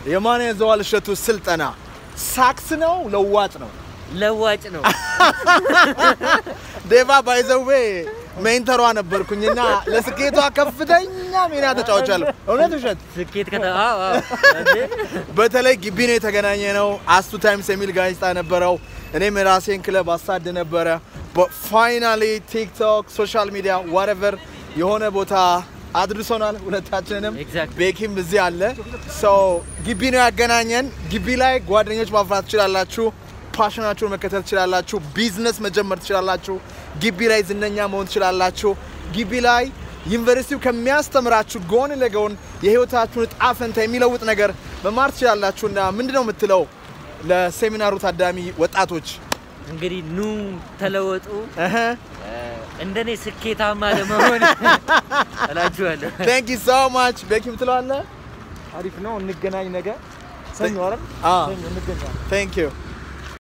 የማነ ዘዋል እሸቱ ስልጠና ሳክስ ነው ለዋጭ ነው? ለዋጭ ነው። ዴቫ ባይዘዌ ሜንተሯ ነበርኩኝና ለስኬቷ ከፍተኛ ሚና ተጫውቻለሁ። እውነት ውሸት? ስኬት ከተ አዎ አዎ እንዴ በተለይ ግቢ ነው የተገናኘ ነው። አስቱ ታይምስ የሚል ጋዜጣ ነበረው። እኔም የራሴን ክለብ አሳድ ነበረ። ፋይናሊ ቲክቶክ፣ ሶሻል ሚዲያ ዋትኤቨር የሆነ ቦታ አድርሶናል ሁለታችንንም። Exactly. ቤኪም እዚህ አለ። ሰው ግቢ ነው ያገናኘን። ግቢ ላይ ጓደኞች ማፍራት ትችላላችሁ። ፓሽናችሁን መከተል ትችላላችሁ። ቢዝነስ መጀመር ትችላላችሁ። ግቢ ላይ ዝነኛ መሆን ትችላላችሁ። ግቢ ላይ ዩኒቨርሲቲው ከሚያስተምራችሁ ጎን ለጎን የህይወታችሁን እጣ ፈንታ የሚለውጥ ነገር መማር ትችላላችሁና ምንድን ነው የምትለው ለሴሚናሩ ታዳሚ ወጣቶች? እንግዲህ ኑ ተለወጡ፣ እህ እንደኔ ስኬታማ ለመሆን እላችኋለሁ። ቴንክ ዩ ሶ ማች ቤኪም ትለዋለህ? አሪፍ ነው። እንገናኝ ነገ ሰኞ አይደል? አዎ ሰኞ እንገናኝ። ቴንክ ዩ